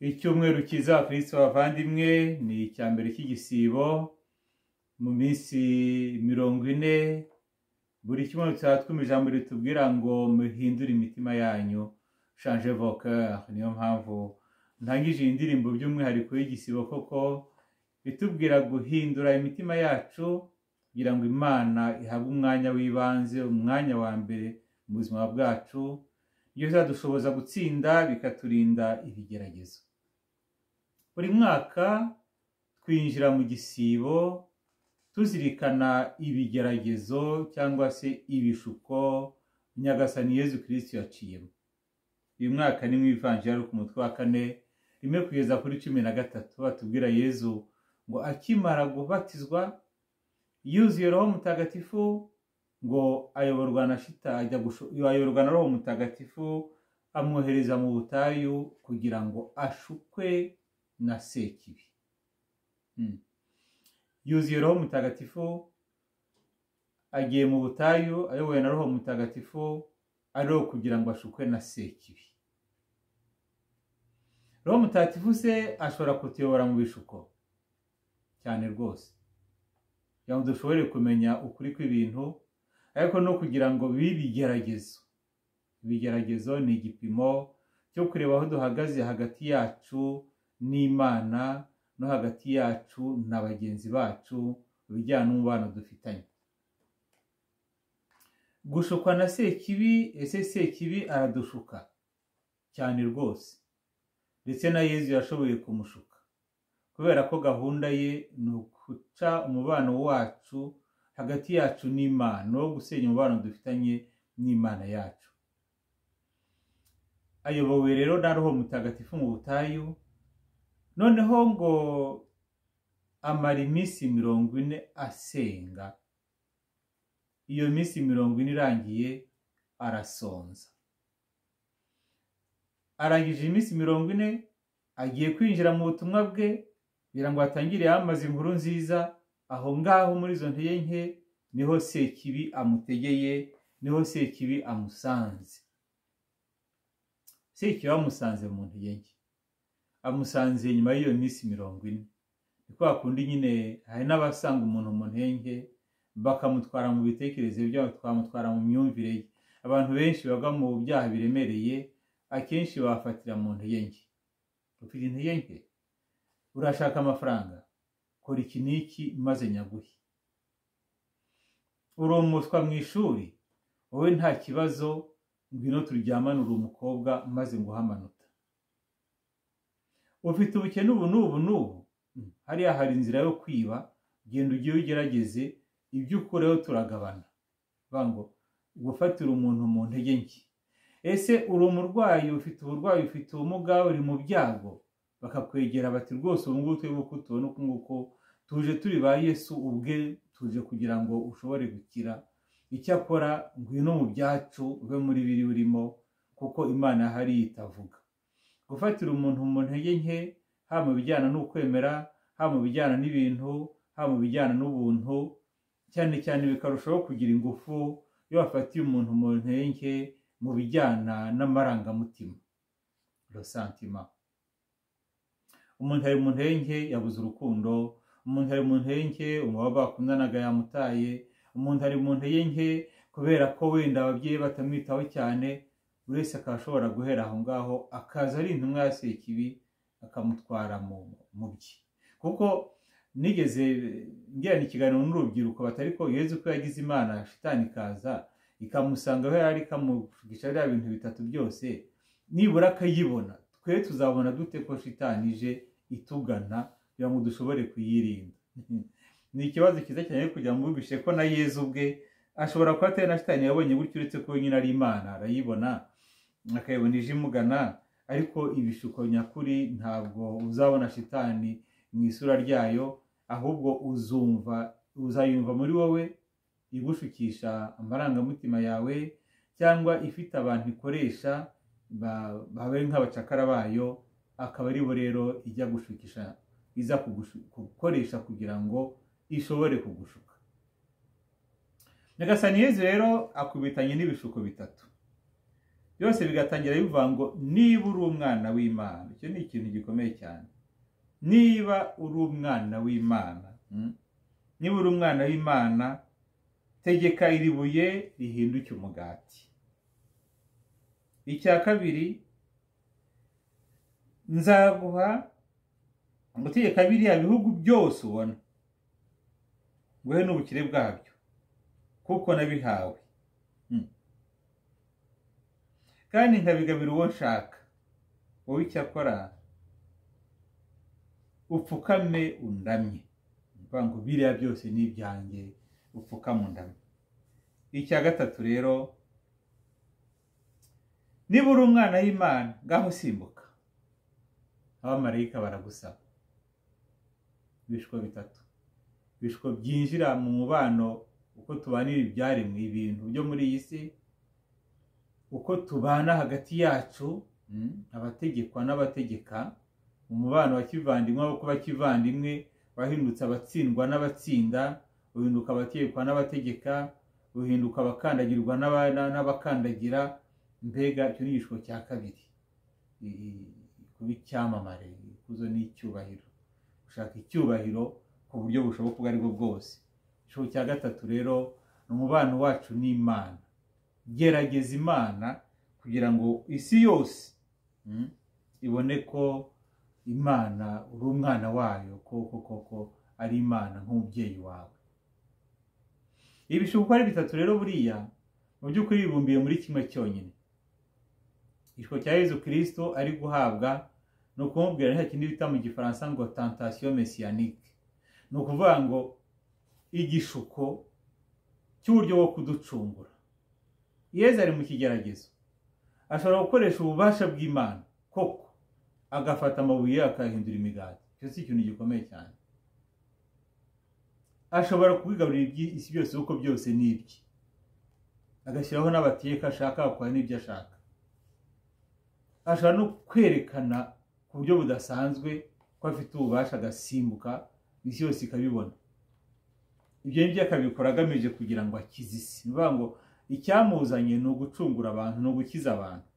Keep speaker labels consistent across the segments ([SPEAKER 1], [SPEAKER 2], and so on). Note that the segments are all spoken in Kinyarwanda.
[SPEAKER 1] icyumweru cyiza abakristo bavandimwe ni icya mbere cy'igisibo mu minsi mirongo ine buri cyumweru tuba twumva ijambo ritubwira ngo muhindure imitima yanyu shanje voka niyo mpamvu ntangije iyi ndirimbo by'umwihariko y'igisibo koko itubwira guhindura imitima yacu kugira ngo imana ihabwe umwanya w'ibanze umwanya wa mbere mu buzima bwacu ibyo bizadushoboza gutsinda bikaturinda ibigeragezo buri mwaka twinjira mu gisibo tuzirikana ibigeragezo cyangwa se ibishuko nyagasani yezu kirisiti yaciyemo uyu mwaka ni mwivanjira ari ku mutwe wa kane rimwe kugeza kuri cumi na gatatu batubwira yezu ngo akimara gubatizwa yuzuye roho mutagatifu ngo ayoborwa na shita ajya ayoborwa na roho mutagatifu amwohereza mu butayu kugira ngo ashukwe na sekibi yuzuye roho mutagatifu agiye mu butayu ayobowe na roho mutagatifu ariho kugira ngo ashukwe na sekibi roho mutagatifu se ashobora kutuyobora mu bishuko cyane rwose kugira ngo dushobore kumenya ukuri kw'ibintu ariko no kugira ngo bibigeragezo ibigeragezo ni igipimo cyo kureba aho duhagaze hagati yacu n'imana no hagati yacu na bagenzi bacu mu bijyanye n'umubano dufitanye gushukwa na sekibi ese sekibi aradushuka cyane rwose ndetse na yezu yashoboye kumushuka kubera ko gahunda ye ni uguca umubano wacu hagati yacu n'imana wo gusenya umubano dufitanye n'imana yacu ayobowe rero na roho mutagatifu mu butayu noneho ngo amara iminsi mirongo ine asenga iyo minsi mirongo ine irangiye arasonza arangije iminsi mirongo ine agiye kwinjira mu butumwa bwe kugira ngo atangire yamaze inkuru nziza aho ngaho muri izo ntege nke niho sekibi amutegeye niho sekibi amusanze sekibi amusanze mu ntege nke amusanze nyuma y'iyo minsi mirongo ine ni kwa kundi nyine hari n'abasanga umuntu mu ntege nke bakamutwara mu bitekerezo byabo twamutwara mu myumvire ye abantu benshi bagwa mu byaha biremereye akenshi bafatira mu ntege nke ufite intege nke urashaka amafaranga kora iki n'iki maze nyaguhe urumuswa mu ishuri wowe nta kibazo ngwino turyamane uri umukobwa maze nguhe amanota ufite ubukene ubu n'ubu n'ubu hariya hari inzira yo kwiba genda ugiye ugerageze ibyo ukureho turagabana ngo gufatira umuntu mu ntege nke ese uri umurwayi ufite uburwayi ufite ubumuga uri mu byago bakakwegera bati rwose ubu ngubu turi buko tubona uku nguku tuje turi ba yesu ubwe tuje kugira ngo ushobore gukira icyakora ngwino mu byacu ube muri biri urimo kuko imana hari itavuga gufatira umuntu mu ntege nke haba mu bijyana n'ukwemera haba mu bijyana n'ibintu haba mu bijyana n'ubuntu cyane cyane bikarushaho kugira ingufu iyo wafatiye umuntu mu ntege mu bijyana n'amarangamutima rosantima umuntu ari mu ntege yabuze urukundo umuntu ari mu ntege umubaba bakundanaga yamutaye umuntu ari mu ntege kubera ko wenda ababyeyi batamwitaho cyane buri wese akaba ashobora guhera aho ngaho akaza ari intumwa ya sekibi akamutwara mu bye kuko nigeze ngirana ikiganiro n'urubyiruko batari ko yezu ko yagize imana shitani ikaza ikamusanga aho yari ikamugisha biriya bintu bitatu byose nibura akayibona twe tuzabona dute ko shitani ije itugana kugira ngo dushobore kuyirinda ni ikibazo cyiza cyane kugira ngo ubibishe ko na yezu ubwe ashobora kuba atari na shitani yabonye gutyo uretse ko nyine ari imana arayibona akayibona ije imugana ariko ibishuko nyakuri ntabwo uzabona shitani mu isura ryayo ahubwo uzumva uzayumva muri wowe igushukisha amarangamutima yawe cyangwa ifite abantu ikoresha babaye nk'abacakara bayo akaba aribo rero ijya gushukisha iza gukoresha kugira ngo ishobore kugushuka nyagasani yezu rero akubitanye n'ibishuko bitatu byose bigatangira bivuga ngo niba uri umwana w'imana icyo ni ikintu gikomeye cyane niba uri umwana w'imana mm, niba uri umwana w'imana tegeka iri buye rihinduke umugati icya kabiri nzaguha gutegeka biriya bihugu byose ubona nguhe n'ubukire bwabyo kuko nabihawe Mm. kandi nkabigabira uwo nshaka wowe icyo akora upfukame undamye ni ukuvuga ngo biriya byose ni ibyanjye upfukame undamye icya gatatu rero niba uri umwana w'imana ngaho simbuka abamarayika baragusaba ibishwo bitatu ibishwo byinjira mu mubano uko tubanira ibyaremwe ibintu byo muri iyi si uko tubana hagati yacu mm, abategekwa n'abategeka umubano wa kivandimwe wo kuba kivandimwe wahindutse abatsindwa n'abatsinda uhinduka abategekwa n'abategeka uhinduka abakandagirwa n'aba- na- n'abakandagira mbega icyo ni igishwo cya kabiri I- i- kuba icyamamare ikuzo n'icyubahiro gushaka icyubahiro ku buryo bushoboka ubwo ari bwo bwose igishoro cya gatatu rero ni umubano wacu n'imana gerageza imana kugira ngo isi yose mm, ibone ko imana uri umwana wayo koko koko ari imana nk'umubyeyi wawe ibishuko uko ari bitatu rero buriya mu by'ukuri bibumbiye muri kimwe cyonyine igishwo cya yezu kirisito ari guhabwa ni ukumubwira nta kindi bita mu gifaransa ngo tantasiyo mesiyanike ni ukuvuga ngo igishuko cy'uburyo bwo kuducungura yezu ari mu kigeragezo ashobora gukoresha ububasha bw'imana koko agafata amabuye akayahindura imigati icyo si ikintu gikomeye cyane ashobora kubigaburira iby'isi byose kuko byose ni ibye agashyiraho n'abateka ashaka agakora n'ibyo ashaka ashobora no kwerekana ku buryo budasanzwe ko afite ububasha agasimbuka isi yose ikabibona ibyo ngibyo akabikora agamije kugira ngo akize isi ni ukuvuga ngo icyamuzanye ni ugucungura abantu ni ugukiza abantu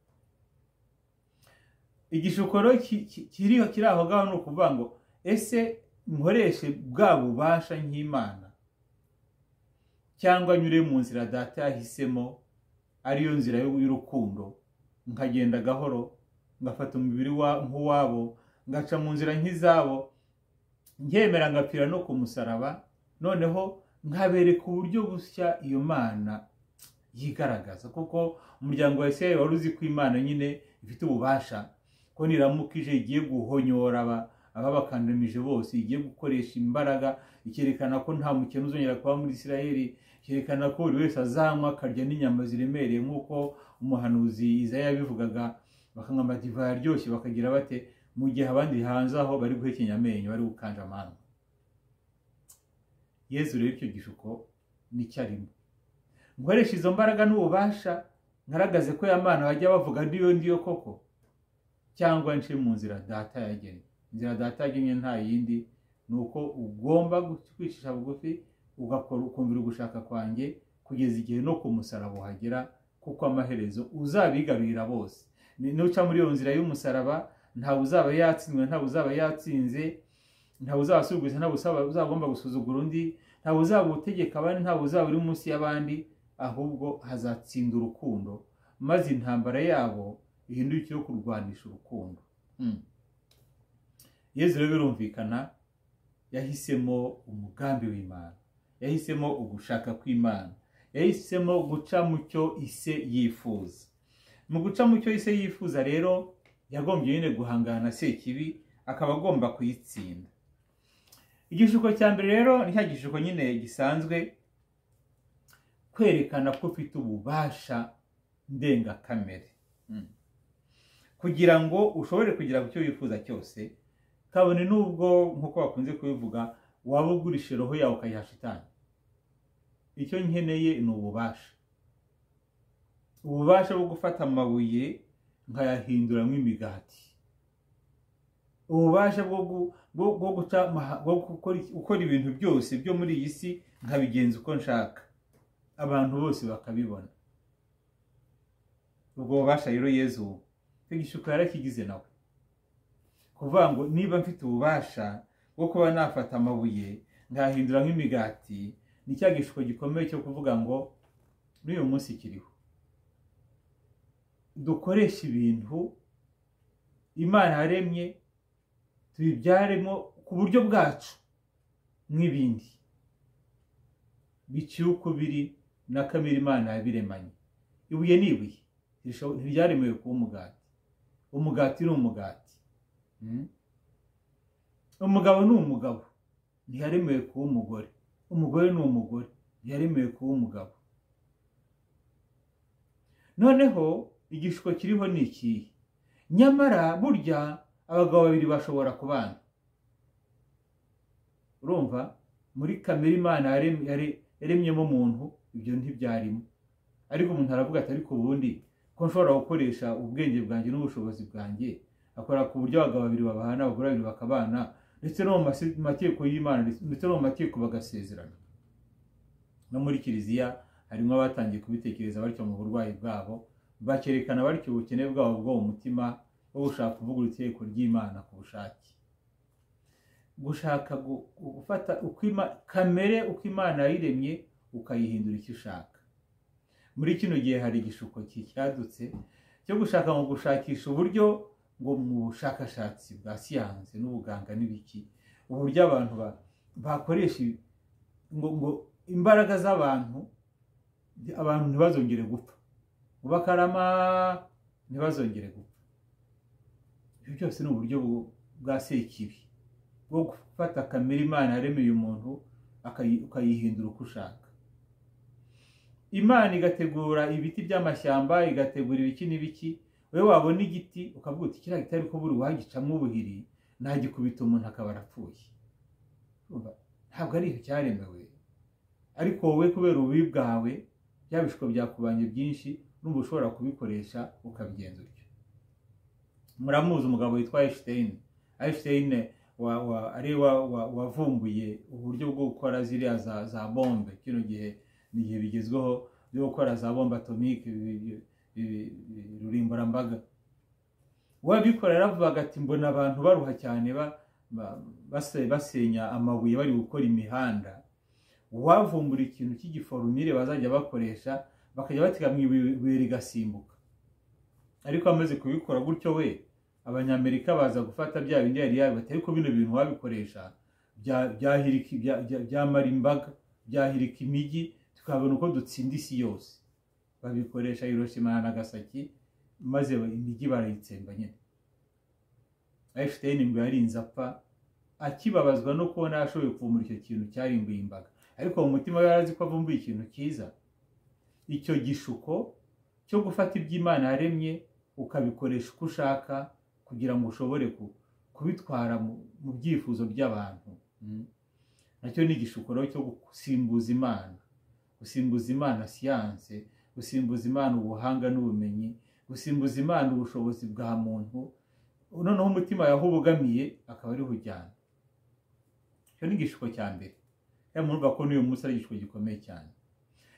[SPEAKER 1] igishuko rero ki- ki- kiri kiri aho ngaho ni ukuvuga ngo ese nkoreshe bwa bubasha nk'imana cyangwa nyure mu nzira data yahisemo ariyo nzira y'urukundo nkagenda gahoro ngafata umubiri wa- nk'uwabo ngaca mu nzira nk'izabo ngemera ngapfira no ku musaraba noneho nkabereka uburyo bushya iyo mana yigaragaza kuko umuryango wa isirayeli wari uzi ko imana nyine ifite ububasha ko niramuka ije igiye guhonyora aba- ababakandamije bose igiye gukoresha imbaraga ikerekana ko nta mukene uzongera kuba muri isirayeli ikerekana ko buri wese azanywa akarya n'inyama ziremereye nk'uko umuhanuzi Izaya yabivugaga bakanywa divayi aryoshye bakagira bate mu gihe abandi hanze aho bari guhekenya amenyo bari gukanja amano yezu rero icyo gishuko nicyo arimo nkoresha izo mbaraga n'ububasha ngaragaze ko ya mana bajya bavuga ndiyo ndiyo koko cyangwa nce mu nzira data yagennye inzira data yagennye nta yindi ni uko ugomba kwicisha bugufi ugakora ukumvira ugushaka kwanjye kugeza igihe no ku musaraba uhagera kuko amaherezo uzabigabira bose Ni- nuca muri iyo nzira y'umusaraba ntawe uzaba yatsindwe ntawe uzaba yatsinze ntawe uzaba asubiza ntawe uzaba uzaba agomba gusuzugura undi ntawe uzaba utegeka abandi ntawe uzaba uri munsi y'abandi ahubwo hazatsinda urukundo maze intambara yabo ihindukire iyo kurwanisha urukundo Mm. yezu rero birumvikana yahisemo umugambi w'imana yahisemo ugushaka kw'imana yahisemo guca mu cyo ise yifuza mu guca mu cyo ise yifuza rero yagombye nyine guhangana na sekibi akaba agomba kuyitsinda igishuko cya mbere rero ni cya gishuko nyine gisanzwe kwerekana ko ufite ububasha ndengakamere Mm. kugira ngo ushobore kugera ku cyo wifuza cyose kabone n'ubwo nk'uko bakunze kubivuga waba ugurisha roho yawe ukayiha shitani icyo nkeneye ni ububasha ububasha bwo gufata amabuye nkayahinduramo imigati ububasha bwo gu- bwo- bwo guca amaha- bwo gukora iki- gukora ibintu byose byo muri iyi si nkabigenza uko nshaka abantu bose bakabibona ubwo bubasha rero yezu igishuko yarakigize nawe kuvuga ngo niba mfite ububasha bwo kuba nafata amabuye nkahindura nk'imigati ni cya gishuko gikomeye cyo kuvuga ngo n'uyu munsi kiriho dukoresha ibintu imana yaremye tubibyaremo ku buryo bwacu nk'ibindi biciye uko biri na kamere imana yabiremanye ibuye ni ibuye ntibyaremewe kuba umugati umugati ni umugati umugabo ni umugabo ntiyaremewe kuba umugore umugore ni umugore ntiyaremewe kuba umugabo noneho igishuko kiriho ni ikihe nyamara burya abagabo babiri bashobora kubana urumva muri kamere imana yaremyemo umuntu ibyo ntibyarimo ariko umuntu aravuga ati ariko ubundi ko nshobora gukoresha ubwenge bwanjye n'ubushobozi bwanjye akora ku buryo abagabo babiri babahana abagore babiri bakabana ndetse no mu mategeko y'imana ndetse no mu mategeko bagasezerana no muri kiliziya harimo abatangiye kubitekereza batyo mu burwayi bwabo bakerekana batyo ubukene bwabo bwo mu mutima wo gushaka kuvugurura itegeko ry'imana ku bushake gushaka gufata kamere uko imana yayiremye ukayihindura icyo ushaka muri kino gihe hari igishuko cyadutse cyo gushaka mu gushakisha uburyo ngo mu bushakashatsi bwa siyanse n'ubuganga n'ibiki uburyo abantu bakoresha ngo imbaraga z'abantu abantu ntibazongere gupfa ngo bakarama ntibazongere gupfa ibyo byose ni uburyo bwa sekibi bwo gufata kamere imana yaremeye umuntu ukayihindura uko ushaka imana igategura ibiti by'amashyamba igategura ibiki n'ibiki wowe wabona igiti ukavuga uti kiriya gitari ko buri wagicamo ubuhiri ntagikubita umuntu akaba arapfuye ntabwo ari icyaremewe ariko wowe kubera ububi bwawe bya bishiko byakubanye byinshi n'ubu ushobora kubikoresha ukabigenza utyo muramuzi umugabo witwa ayisiteyini ayisiteyini ari wavumbuye uburyo bwo gukora ziriya za bombe kino gihe ni igihe bigezweho byo gukora za bombe atomike rurimburambaga uwabikora yaravugaga ati mbona abantu baruha cyane basenya amabuye bari gukora imihanda uwavumbura ikintu cy'igiforumire bazajya bakoresha bakajya batega mu ibuye rigasimbuka ariko amaze kubikora gutyo we abanyamerika baza gufata bya bindi yari yabibata ariko bino bintu wabikoresha byamara imbaga byahirika imijyi tukabona uko dutsinda isi yose babikoresha Hiroshima na Nagasaki maze imijyi barayitsemba nyine Einstein ngo yarinze apfa akibabazwa no kubona yashoboye kuvumbura icyo kintu cyarimbuye imbaga ariko mu mutima we yarazi ko avumbuye ikintu cyiza icyo gishuko cyo gufata iby'imana yaremye ukabikoresha uko ushaka kugira ngo ushobore kubitwara mu byifuzo by'abantu nacyo ni igishuko rero cyo gusimbuza imana gusimbuza imana siyanse gusimbuza imana ubuhanga n'ubumenyi gusimbuza imana ubushobozi bwa muntu noneho umutima yaho ubogamiye akaba ariho ujyana icyo ni igishuko cya mbere rero murumva ko n'uyu munsi ari igishuko gikomeye cyane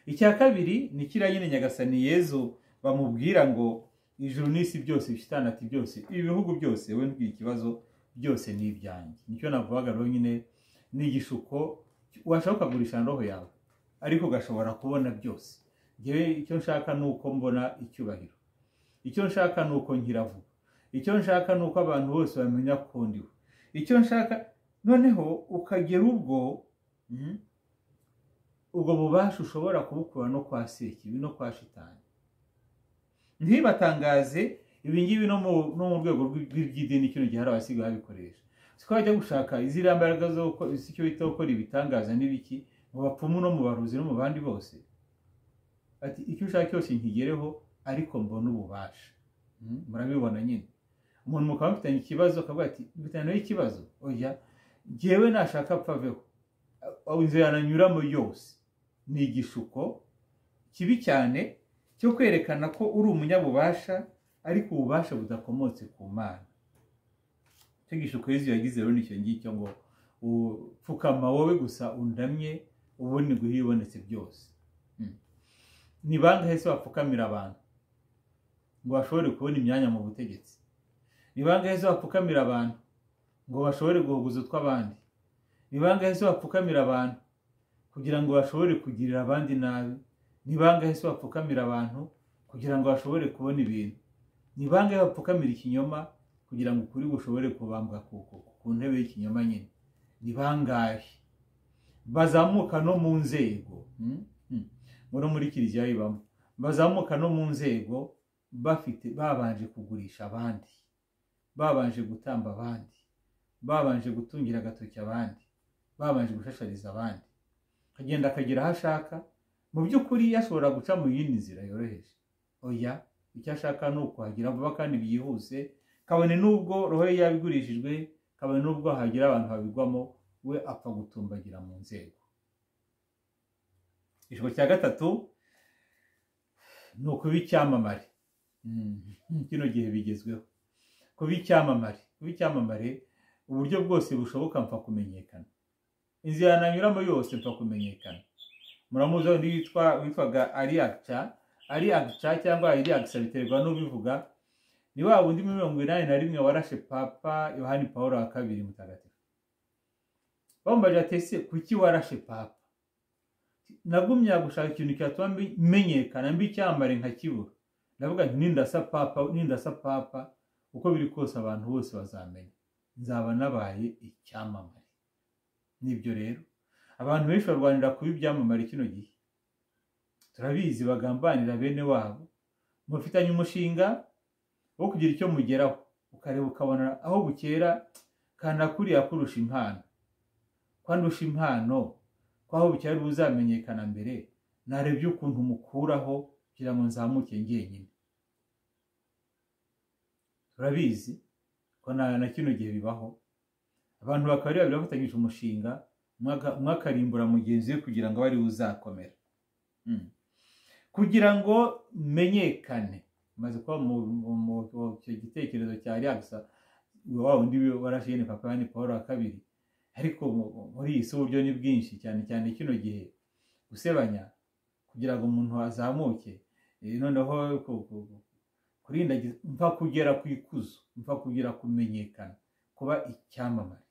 [SPEAKER 1] icya kabiri ni kiriya nyine nyagasani yezu bamubwira ngo ijuru n'isi byose ati byose ibi bihugu byose we ntugire ikibazo byose ni ibyanjye nicyo navugaga rero nyine ni igishuko washaka ukagurisha roho yawe ariko ugashobora kubona byose ngewe icyo nshaka ni uko mbona icyubahiro icyo nshaka ni uko nkiravuga icyo nshaka ni uko abantu bose bamenya ko ndiwe icyo nshaka noneho ukagera ubwo ubwo bubasha ushobora kubukura no kwa sekibi no kwa shitani ntibatangaze ibi ngibi no mu rwego rw'iby'idini kino gihe hari abasigaye babikoresha twajya gushaka iziriya mbaraga zo icyo bita gukora ibitangaza n'ibiki mu bapfumu no mu baruzi no mu bandi bose ati icyo ushaka cyose nkigereho ariko mbona ububasha murabibona nyine umuntu mukaba mufitanye ikibazo akavuga ati mfitanye nawe ikibazo oya ngewe nashaka apfaveho inzira yananyuramo yose ni igishuko kibi cyane cyo kwerekana ko uri umunyabubasha ariko ububasha budakomotse ku mana icyo gishuko yezu yagize rero nicyo ngicyo ngo upfukama wowe gusa undamye ubundi ngo ibonetse byose ni bangahe se bapfukamira abantu ngo bashobore kubona imyanya mu butegetsi ni bangahe zo bapfukamira abantu ngo bashobore guhuguza utw'abandi ni bangahe zo bapfukamira abantu kugira ngo bashobore kugirira abandi nabi ni bangahe zo bapfukamira abantu kugira ngo bashobore kubona ibintu ni bangahe bapfukamira ikinyoma kugira ngo ukuri gushobore kubambwa ku ntebe y'ikinyoma nyine ni bangahe bazamuka no mu nzego muri muri kiliziya bibamo bazamuka no mu nzego bafite babanje kugurisha abandi babanje gutamba abandi babanje gutungira agatoki abandi babanje gushashariza abandi akagenda akagera aho ashaka mu by'ukuri yashobora guca mu yindi nzira yoroheje oya icyo ashaka ni ukuhagira vuba kandi byihuse kabone n'ubwo roho ye yabigurishijwe kabone n'ubwo hagira abantu babigwamo we apfa gutumbagira mu nzego ijoro cya gatatu ni ukuba icyamamare kino gihe bigezweho kuba icyamamare kuba icyamamare uburyo bwose bushoboka mfa kumenyekana inzira nanyuramo yose mfa kumenyekana muramuzi undi witwa witwaga ariyagica ariyagica cyangwa ariyagisa biterwa n'ubivuga ni wa wundi mirongo inani na rimwe warashe papa yohani paul wa kabiri mutagatifu bambaje atese kuki warashe papa nagumya gushaka ikintu cyatuma menyekana mbi icyamamare nkakibura ndavuga nti nindasa papa nindasa papa uko biri kose abantu bose bazamenya nzaba nabaye icyamamare nibyo rero abantu benshi barwanira kuba ibyamamare kino gihe turabizi bagambanira bene wabo mufitanye umushinga wo kugira icyo mugeraho ukareba ukabona aho bukera kanakuriya kurusha impano kwandusha impano kwaho bukera buzamenyekana mbere narebye ukuntu mukuraho kugira ngo nzamuke ngenyine turabizi ko na kino gihe bibaho abantu bakaba ari babiri bafatanyije umushinga umwe akarimbura mugenzi we kugira ngo ari uzakomera kugira ngo menyekane maze kuba mu gitekerezo cya riyagisa wa wundi warashiyene papa yani paul wa kabiri ariko muri iyi si uburyo ni bwinshi cyane cyane kino gihe gusebanya kugira ngo umuntu azamuke noneho kurinda mva kugera ku ikuzo mva kugera kumenyekana kuba icyamamare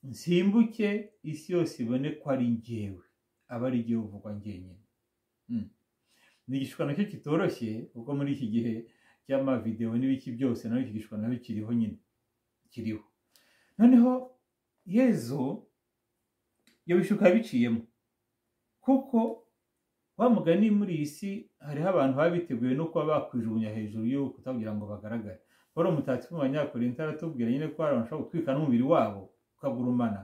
[SPEAKER 1] nsimbuke isi yose ibone ko ari ngewe aba ari igihe uvugwa ngenyine ni igishushanyo cyo kitoroshye kuko muri iki gihe cy'amavidewo n'ibiki byose nawe iki gishushanyo kiriho nyine kiriho noneho yezu iyo bishuka biciyemo kuko mugani muri iyi si hariho abantu baba biteguye no kuba bakwijugunya hejuru y'urukuta kugira ngo bagaragare paul umutatifu mu banyakorinta aratubwira nyine ko hari abantu bashobora gutwika n'umubiri wabo ukagurumana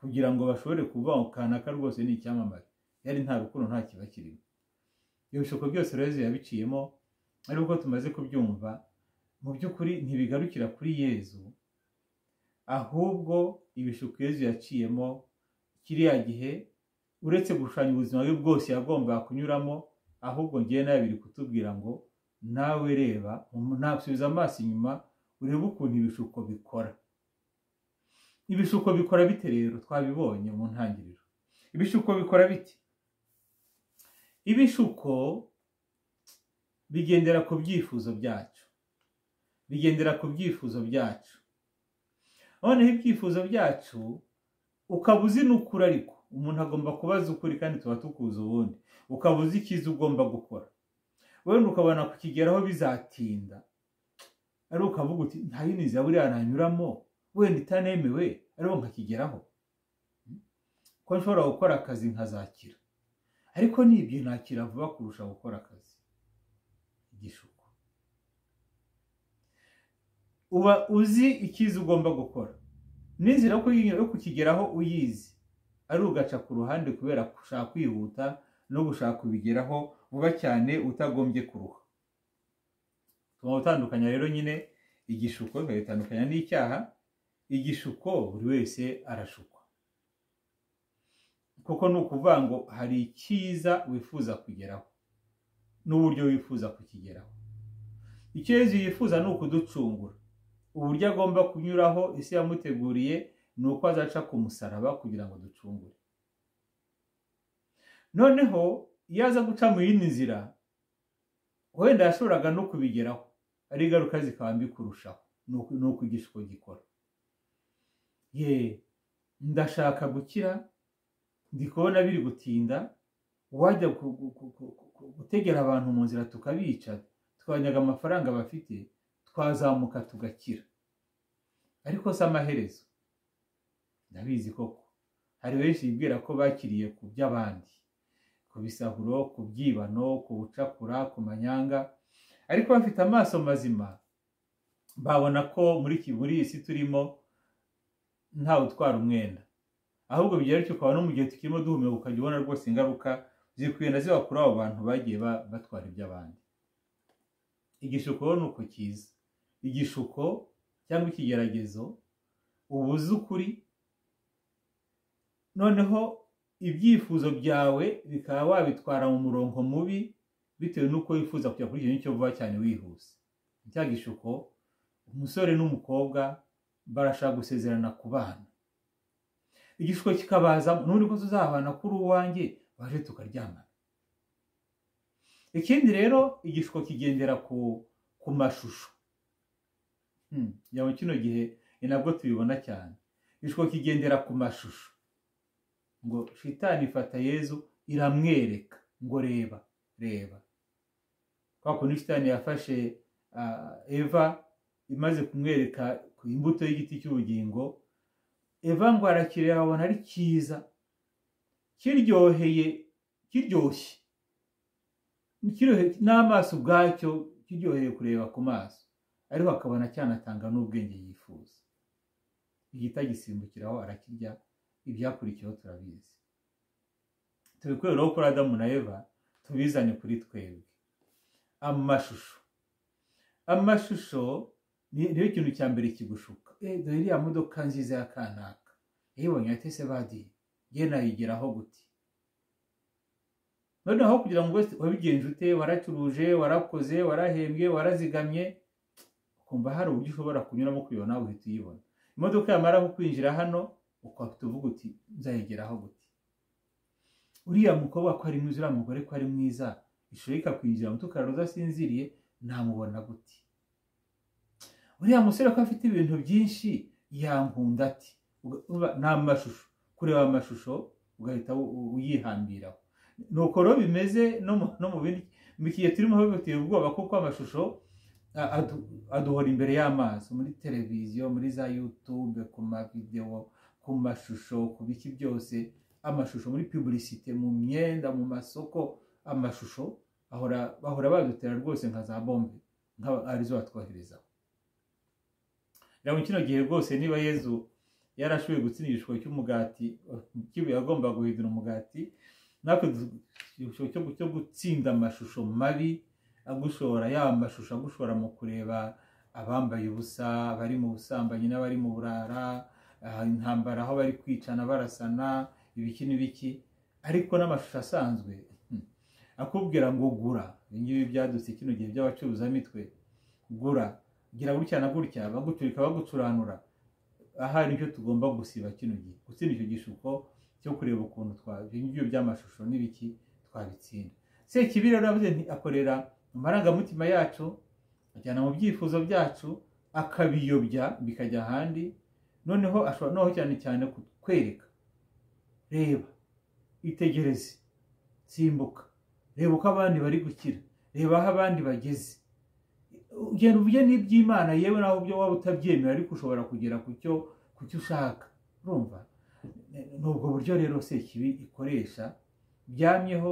[SPEAKER 1] kugira ngo bashobore kuva kanaka rwose ni icyamamare yari nta rukundo nta kiba kirimo ibyo bishuko byose rero yabiciyemo ari uko tumaze kubyumva mu by'ukuri ntibigarukira kuri yezu ahubwo ibishuko yezu yaciyemo kiriya gihe uretse gushushanya ubuzima bwe bwose yagombaga kunyuramo ahubwo ngewe nawe biri kutubwira ngo nawe reba ntasubiza amaso inyuma urebe ukuntu ibishuko bikora ibishuko bikora bite rero twabibonye mu ntangiriro ibishuko bikora bite ibishuko bigendera ku byifuzo byacu bigendera ku byifuzo byacu noneho ibyifuzo byacu ukaba uzinukura ariko umuntu agomba kubaza ukuri kandi tuba tukuzi ubundi ukaba uzi icyiza ugomba gukora wenda ukabona kukigeraho bizatinda ari ukavuga uti nta yindi nzira buriya nanyuramo wenda itanemewe ariho nkakigeraho ko nshobora gukora akazi nkazakira ariko nibyo nakira vuba kurusha gukora akazi igishuko uba uzi icyiza ugomba gukora n'inzira yo kukigeraho uyizi ari ugaca ku ruhande kubera gushaka kwihuta no gushaka kubigeraho vuba cyane utagombye kuruha tuba utandukanya rero nyine igishuko bikaba n'icyaha igishuko buri wese arashukwa kuko ni ukuvuga ngo hari icyiza wifuza kugeraho n'uburyo wifuza kukigeraho icyo yezu yifuza ni ukuducungura uburyo agomba kunyuraho isi yamuteguriye ni uko azaca ku musaraba kugira ngo ducungure noneho iyo aza guca mu yindi nzira wenda yashoboraga no kubigeraho ari ingaruka zikaba mbi kurushaho ni uko igishiko gikora ye ndashaka gukira ndi kubona biri gutinda wajya gutegera abantu mu nzira tukabica twanyaga amafaranga bafite twazamuka tugakira ariko si amaherezo ndabizi koko hari benshi bibwira ko bakiriye ku by'abandi ku bisahuro ku byibano ku bucakura ku manyanga ariko bafite amaso mazima babona ko muri muri iyi si turimo ntawe utwara umwenda ahubwo bigera ukaba no mu gihe tukirimo duhumeka ukajya ubona rwose ingaruka zikugenda ziba kuri abo bantu bagiye batwara iby'abandi igishuko ni uko cyiza igishuko cyangwa ikigeragezo ubuze ukuri noneho ibyifuzo byawe bikaba wabitwara mu murongo mubi bitewe n'uko wifuza kujya kuri icyo ngicyo vuba cyane wihuse cya gishuko umusore n'umukobwa barashaka gusezerana ku bana igishuko kikabazamo n'undi ko tuzabana kuri uwanjye baje tukaryamana ikindi rero igishuko kigendera ku mashusho yaba kino gihe ni nabwo tubibona cyane igishuko kigendera ku mashusho ngo shitani ifata yezu iramwereka ngo reba reba kwa kundi shitani yafashe eva imaze kumwereka ku imbuto y'igiti cy'ubugingo eva ngo arakireba abona ari cyiza kiryoheye kiryoshye n'amaso ubwacyo kiryoheye kureba ku maso ariko akabona cyanatanga n'ubwenge yifuza igita gisimbukiraho arakirya ibyakurikiyeho turabizi tubikureho kuri adamu na eva tubizane kuri twebwe amashusho amashusho niyo kintu cya mbere kigushuka dore iriya modoka nziza ya kanaka yayibonye ya tese badiye yewe nayigeraho guti noneho kugira ngo wabigenje ute waracuruje warakoze warahembwe warazigamye ukumva hari uburyo ushobora kunyuramo kureba nawe uhita uyibona imodoka yamara kukwinjira hano ukahita uvuga uti nzayegeraho guti uriya mukobwa ko ari mwiza uriya mugore ko ari mwiza ishuri ikakwinjira mu tukararo udasinziriye namubona guti uriya musore ko afite ibintu byinshi yankunda ati ni amashusho kureba amashusho ugahita uyihambiraho ni uko rero bimeze no mu bindi mu gihe turimo bifitiye ubwoba kuko amashusho aduhora imbere y'amaso muri televiziyo muri za yutube ku mavidewo ku mashusho ku biki byose amashusho muri pubulisite mu myenda mu masoko amashusho bahora badutera rwose nka za bombe arizo batwoherezaho rero kino gihe rwose niba yezu yarashoboye gutsinda igishoro cy'umugati kiba agomba guhindura umugati natwe igishoro cyo gutsinda amashusho mabi agushora yaba amashusho agushora mu kureba abambaye ubusa abari mu busambanyi n'abari mu burara intambara aho bari kwicana barasana ibiki n'ibiki ariko n'amashusho asanzwe akubwira ngo gura ibingibi byadutse kino gihe by'abacuruzamitwe gura gira gutya na gutya baguturika bagucuranura ahari icyo tugomba gusiba kino gihe gutsinda icyo gishuko cyo kureba ukuntu ibyo by'amashusho n'ibiki twabitsinda se kibi rero avuze akorera amarangamutima yacu ajyana mu byifuzo byacu akabiyobya bikajya ahandi noneho ashobora noneho cyane cyane kutwereka reba itegereze simbuka reba uko abandi bari gukira reba aho abandi bageze ugenda uvuge n'iby'imana yewe nawe byo waba utabyemera ariko ushobora kugera ku cyo ushaka urumva ni ubwo buryo rero se kibi ikoresha byamyeho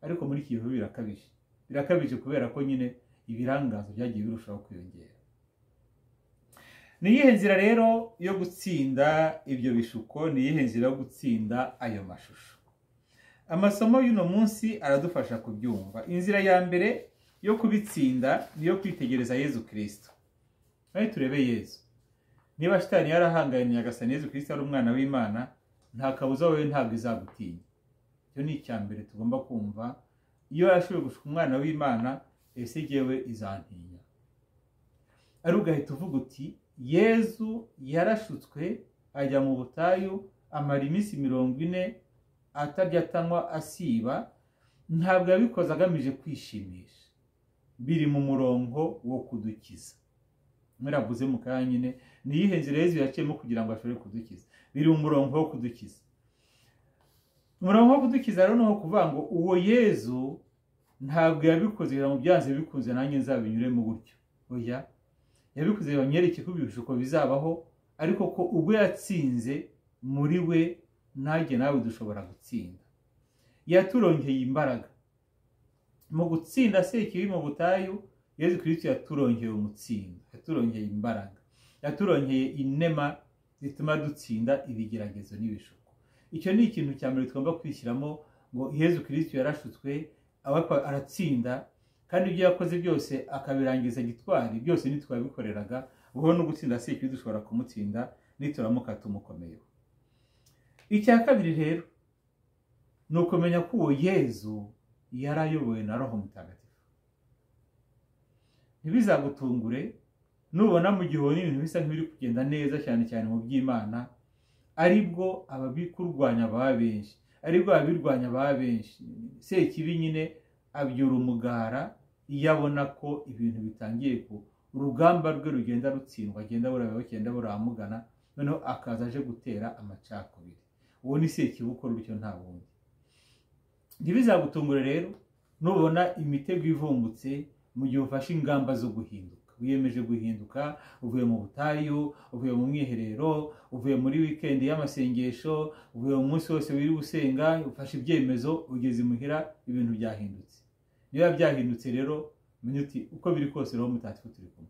[SPEAKER 1] ariko muri iki gihe birakabije birakabije kubera ko nyine ibirangazo byagiye birushaho kwiyongera ni iyihe nzira rero yo gutsinda ibyo bishuko ni iyihe nzira yo gutsinda ayo mashusho amasomo y'uno munsi aradufasha kubyumva inzira ya mbere yo kubitsinda ni iyo kwitegereza yezu kirisito nawe turebe yezu niba shitani yarahanganye agasana yezu kirisito ari umwana w'imana nta kabuza wowe ntabwo izagutinya icyo ni icya mbere tugomba kumva iyo yashoboye gushuka umwana w'imana ese yewe izantinya ari ugahita uvuga uti yezu yarashutswe ajya mu butayu amara iminsi mirongo ine atarya atanywa asiba ntabwo yabikoze agamije kwishimisha biri mu murongo wo kudukiza mwaravuze mu kanya nyine ni iyihe nzira yezu yaciyemo kugira ngo ashobore kudukiza biri mu murongo wo kudukiza umurongo wo kudukiza rero ni uwo kuvuga ngo uwo yezu ntabwo yabikoze kugira ngo byanze bikunze nanjye nzabinyuremo gutyo oya yabikoze bamwereke ko ibishuko bizabaho ariko ko ubwo yatsinze muri we nanjye nawe dushobora gutsinda yaturongeye imbaraga mu gutsinda se ikibi mu butayu yezu kirisiti yaturongeye umutsindo yaturongeye imbaraga yaturongeye inema zituma dutsinda ibigeragezo n'ibishuko icyo ni ikintu cya mbere tugomba kwishyiramo ngo yezu kirisiti yarashutswe aratsinda kandi ibyo yakoze byose akabirangiza gitwari byose ntitwabikoreraga ubu no gutsinda si ikibi dushobora kumutsinda nituramuka tumukomeyeho icya kabiri rero ni ukumenya ko uwo yezu yari ayobowe na roho mutagatifu ntibizagutungure nubona mu gihe ubona ibintu bisa nk'ibiri kugenda neza cyane cyane mu by'imana aribwo ababikurwanya baba benshi aribwo ababirwanya baba benshi sekibi nyine abyura umugara iyo abona ko ibintu bitangiye ku urugamba rwe rugenda rutsindwa agenda buraba bagenda buramugana noneho akaza aje gutera amacakubiri uwo ni sekibi ukora bityo nta wundi ntibizagutungure rero nubona imitego ivumbutse mu gihe ufashe ingamba zo guhinduka wiyemeje guhinduka uvuye mu butayu uvuye mu mwiherero uvuye muri wikendi y'amasengesho uvuye mu munsi wose wiri gusenga ufashe ibyemezo ugeze imuhira ibintu byahindutse niba byahindutse rero menya uti uko biri kose roho mutagatifu turi kumwe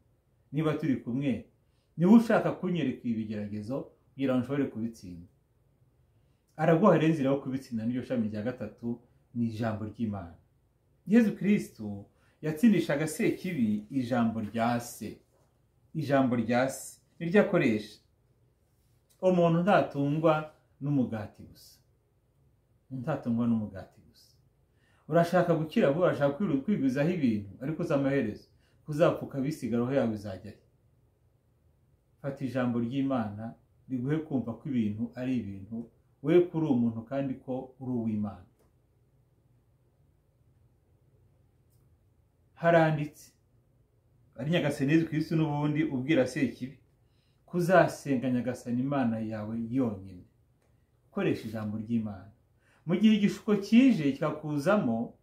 [SPEAKER 1] niba turi kumwe niba ushaka kunyereka ibigeragezo kugira ngo ushobore kubitsinda araguha rero inzira yo kubitsinda n'iryo shami rya gatatu ni ijambo ry'imana yezu kirisitu yatsindishaga sekibi ijambo rya se ijambo rya se niryo akoresha umuntu ntatungwa n'umugati gusa ntatungwa n'umugati gusa urashaka gukira vuba urashaka kwigwizaho ibintu ariko uz'amaherezo kuzapfuka bisiga roho yawe izajyayo fata ijambo ry'imana riguhe kumva ko ibintu ari ibintu we kuri uwo muntu kandi ko uri uw'imana haranditse ari nyagasani yezu kirisitu n'ubundi ubwira sekibi kuzasenga nyagasani imana yawe yonyine ukoresha ijambo ry'imana mu gihe igishuko kije kikakuzamo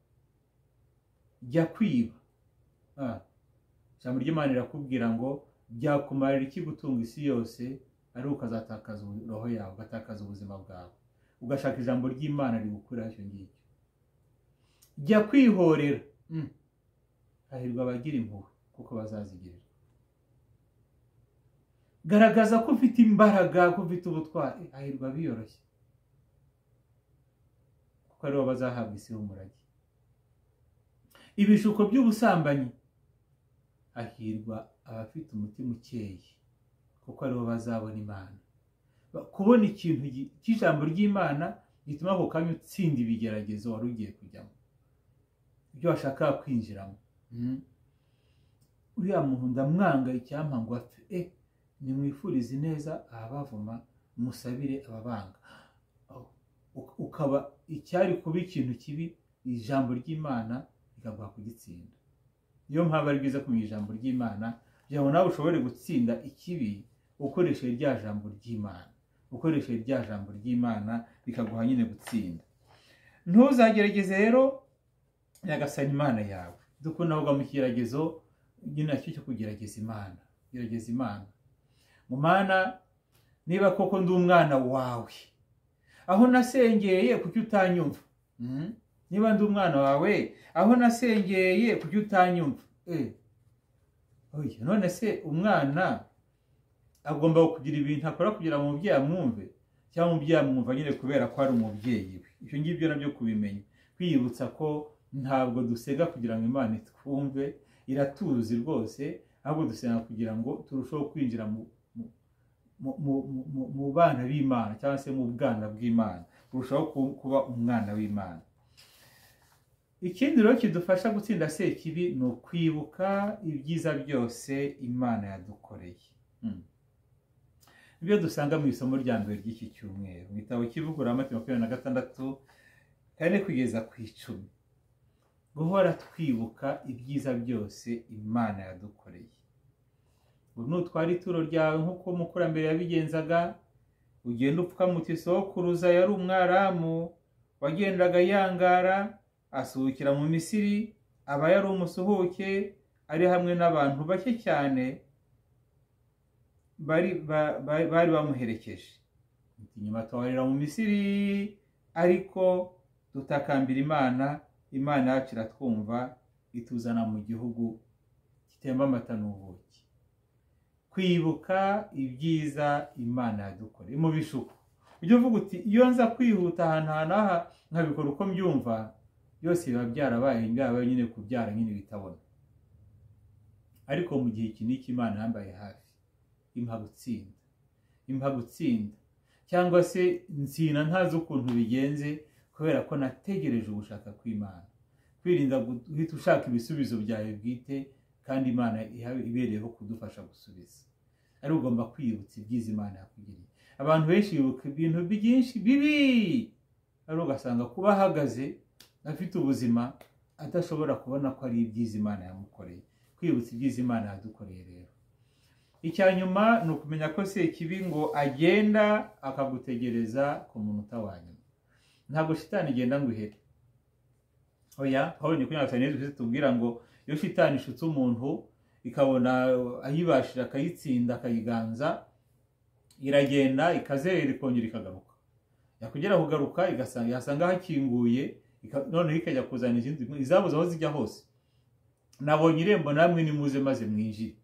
[SPEAKER 1] jya kwiba ijambo ry'imana rirakubwira ngo byakumarira iki gutunga isi yose ari ukazatakaza roho yawe ugatakaza ubuzima bwawe ugashaka ijambo ry'imana rigukuraho icyo ngicyo jya kwihorera hahirwa abagira impuhwe kuko bazazigirirwa garagaza ko ufite imbaraga ko ufite ubutwari hahirwa biyoroshye kuko aribo bazahabwa isi y'umurage ibishuko by'ubusambanyi hahirwa abafite umutima ukeye kuko aribo bazabona imana kubona ikintu cy'ijambo ry'imana gituma ako kanya utsinda ibigeragezo wari ugiye kujyamo ibyo washaka kwinjiramo uriya muntu ndamwanga icyampa ngo apfe e nimwifurize neza ababavuma musabire ababanga ukaba icyari kuba ikintu kibi ijambo ry'imana rikaguha kugitsinda niyo mpamvu ari byiza kumenya ijambo ry'imana kugira ngo nawe ushobore gutsinda ikibi ukoresheje rya jambo ry'imana ukoresheje rya jambo ry'imana rikaguha nyine gutsinda ntuzagerageze rero nyagasana imana yawe dukunda kuvuga mu kigeragezo nyine nacyo cyo kugerageza imana gerageza imana mu mana niba koko ndi umwana wawe aho nasengeye kuki utanyumva niba ndi umwana wawe aho nasengeye kuki utanyumva none se umwana agomba kugira ibintu akora kugira ngo umubyeyi amwumve cyangwa umubyeyi amwumva nyine kubera ko ari umubyeyi we ibyo ngibyo nabyo kubimenya kwiyibutsa ko ntabwo dusega kugira ngo imana itwumve iratuzi rwose ahubwo dusenga kugira ngo turusheho kwinjira mu bana b'imana cyangwa se mu bwana bw'imana turushaho kuba umwana w'imana ikindi rero kidufasha gutsinda sekibi ni ukwibuka ibyiza byose imana yadukoreye ibyo dusanga mu isomo rya mbere ry'iki cyumweru mu gitabo kivugurura amategeko makumyabiri na gatandatu kane kugeza ku icumi guhora twibuka ibyiza byose imana yadukoreye ubu nutwara ituro ryawe nk'uko umukurambere yabigenzaga ugenda upfukamutse sokuruza yari umwaramu wagendaga yangara asuhukira mu misiri aba yari umusuhuke ari hamwe n'abantu bake cyane bari ba- ba- bari bamuherekeje inyuma tuwarira mu misiri ariko dutakambira imana imana yacu iratwumva ituzana mu gihugu gitemba amata n'ubuki kwibuka ibyiza imana yadukoreye mu bishuko ujya uvuga uti iyo nza kwihuta ahantu aha n'aha nkabikora uko mbyumva byose biba byarabaye byarabaye nyine kubyara nyine bitabona ariko mu gihe iki n'iki imana yambaye hafi impa gutsinda impa gutsinda cyangwa se nsina ntazi ukuntu bigenze kubera ko nategereje ugushaka kw'imana kwirinda guhita ushaka ibisubizo byawe bwite kandi imana iha- ibereyeho kudufasha gusubiza ari ugomba kwiyibutsa ibyiza imana yakugiriye abantu benshi bibuka ibintu byinshi bibi ari ugasanga kuba ahagaze afite ubuzima adashobora kubona ko ari ibyiza imana yamukoreye kwibutsa ibyiza imana yadukoreye rero icya nyuma ni ukumenya ko sekibi ngo agenda akagutegereza ku munota wa nyuma ntabwo shitani igenda ngo ihere oya pawulo ni kuri nataniye twese tubwira ngo iyo shitani ishutse umuntu ikabona ayibashije akayitsinda akayiganza iragenda ikazerera ikongera ikagaruka yakugera kugaruka igasanga yasanga hakinguye ika- noneho ikajya kuzana izindi izabuze aho zijya hose nabonye irembo namwe nimuze maze mwinjire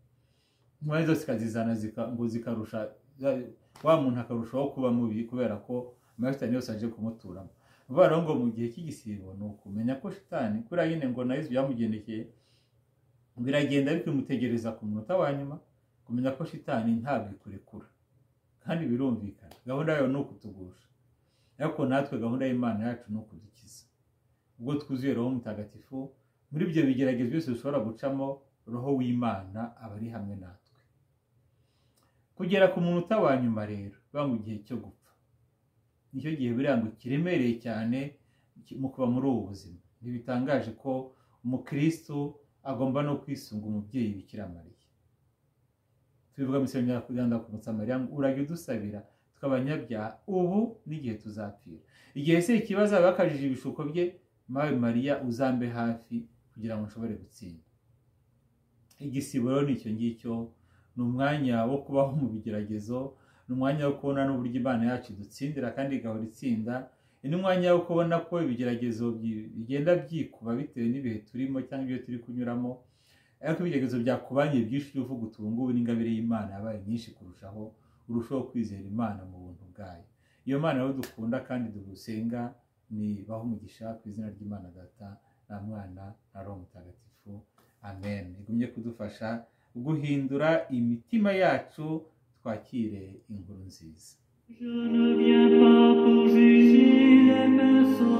[SPEAKER 1] intwari zose ikazizana zika- ngo zikarusha za- wa muntu akarushaho kuba mubi kubera ko amashitani yose aje kumuturamo vuba rero ngo mu gihe cy'igisibo ni ukumenya ko shitani kuriya nyine ngo na yesu byamugendekeye ngo iragenda ariko imutegereza ku munota wa nyuma kumenya ko shitani ntabwo ikurekura kandi birumvikana gahunda yayo ni ukutugusha ariko natwe gahunda y'imana yacu ni ukudukiza ubwo twuzuye roho mutagatifu muri ibyo bigeragezo byose dushobora gucamo roho w'imana aba ari hamwe natwe kugera ku munota wa nyuma rero banga igihe cyo gupfa nicyo gihe buriya ngo kiremereye cyane ki- mu kuba muri ubu buzima ntibitangaje ko umukristo agomba no kwisunga umubyeyi bikira mariya tubivuga mu isengesho rya kuganda ku mutsamariya ngo urajya udusabira tukaba abanyabyaha ubu n'igihe tuzapfira igihe se ikibazo aba yakajije ibishuko bye mawe mariya uzambe hafi kugira ngo nshobore gutsinda igisibo rero ni icyo ngicyo ni umwanya wo kubaho mu bigeragezo ni umwanya wo kubona n'uburyo imana yacu idutsindira kandi igahora itsinda ni umwanya wo kubona ko ibigeragezo bi- bigenda byikuba bitewe n'ibihe turimo cyangwa ibyo turi kunyuramo ariko ibigeragezo byakubangiye byinshi ujye uvuga uti ubu ngubu n'ingabire y'imana yabaye nyinshi kurushaho urushaho kwizera imana mu buntu bwayo iyo mana rero dukunda kandi dusenga ni baho umugisha ku izina ry'imana data na mwana na roho mutagatifu amen igumye kudufasha guhindura imitima yacu twakire inkuru nziza
[SPEAKER 2] Je ne viens pas pour juger les personnes.